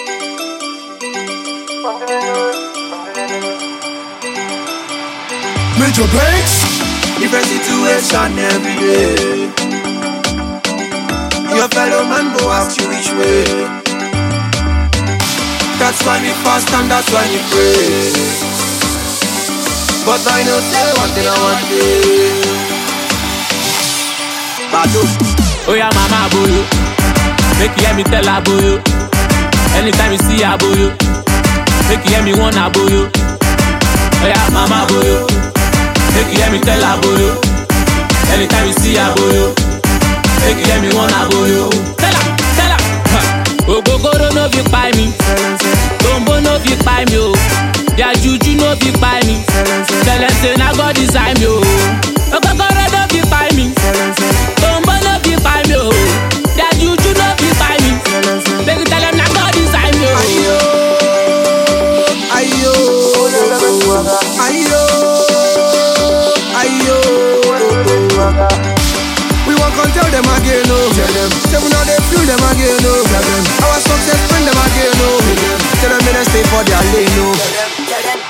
Major breaks. Different situation every day. Your fellow man go ask you which way. That's why we fast and that's why we pray. But I know say one thing I want to Badu. Oh yeah, mama boyo. Make you hear me tell her boyo. Anytime you see her boyo. Make you hear me want her boyo. Oh yeah, mama boyo. Make you hear me tell her boyo. Anytime you see her boyo. Make you hear me want her boyo. Tell her, tell her. Huh. Ogogoro no fit kpai mi. Tombo no fit kpai mi o. Their juju no fit kpai mi. Celeste na God design me o. Ogogoro no fit kpai mi. Tombo no fit kpai mi o. Their juju no fit kpai mi. Make you tell them na God design me o. Ayo, ayo, ayo, ayo. We won't come tell them again, no. Tell them, say we know they feel them again, no. Tell them, our success bring them again, no. Tell them, they stay for their lane, no.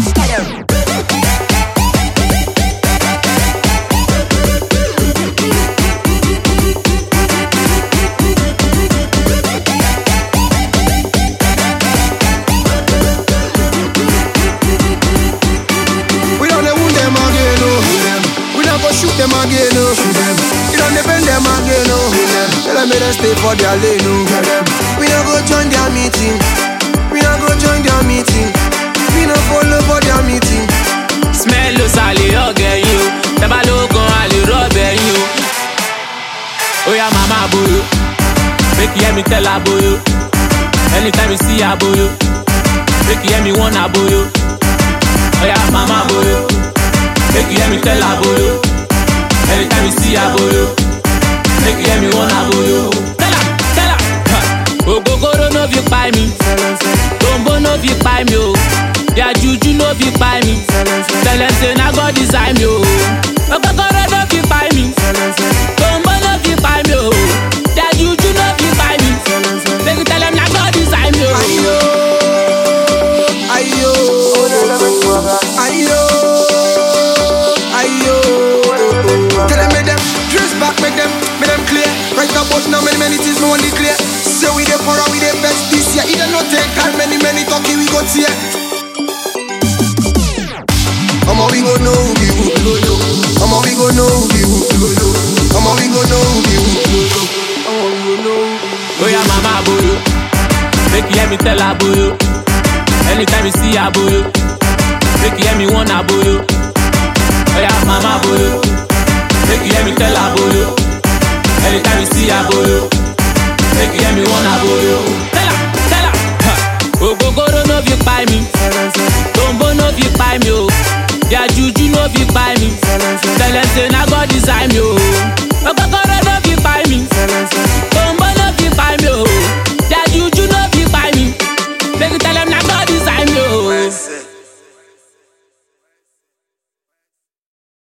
We don't dey wound them again, no. We don't go shoot them again, no. We don't dey bend them again, no. Tell them they stay for their lane, no. We don't go join their meeting. We don't go join their meeting. We don't follow for their meeting. Smell ló sàlè ọ̀gẹ̀ yín o. Tẹ́bá ló gan àlè rọ́ọ̀bẹ̀ yín o. Ó yá màmá boyo. Make you hear me tell her boyo. Anytime you see her boyo. Make you hear me want her boyo. Ó yá màmá boyo. Make you hear me tell her boyo. Anytime you see her boyo. Make you hear me want her boyo. Tell her, tell her. Huh. Ogogoro no fit kpai mi. Tombo no fit kpai mi o. Their juju no fit kpai mi. Celeste na God design me o. Ogogoro no fit kpai mi. Tombo no fit kpai mi o. Their juju no fit kpai mi. Make you tell them na God design me o. Ayo, ayo, ayo, ayo. Tell them make them dress back, make them, make them clear. Right about now, many many things no one clear. Say we dey for we dey best this year. It no take time, many many talking we go tear. Omo we go know who be who, go know. Omo we go know who be who, go know. Omo we go know who be who, go know. Omo we go know who be who. Oh yeah, mama boyo. Make you hear me tell her boyo. Anytime you see her boyo. Make you hear me want her boyo. Oh yeah, mama boyo. Make you hear me tell her boyo. Anytime you see her boyo. Make you hear me want her boyo.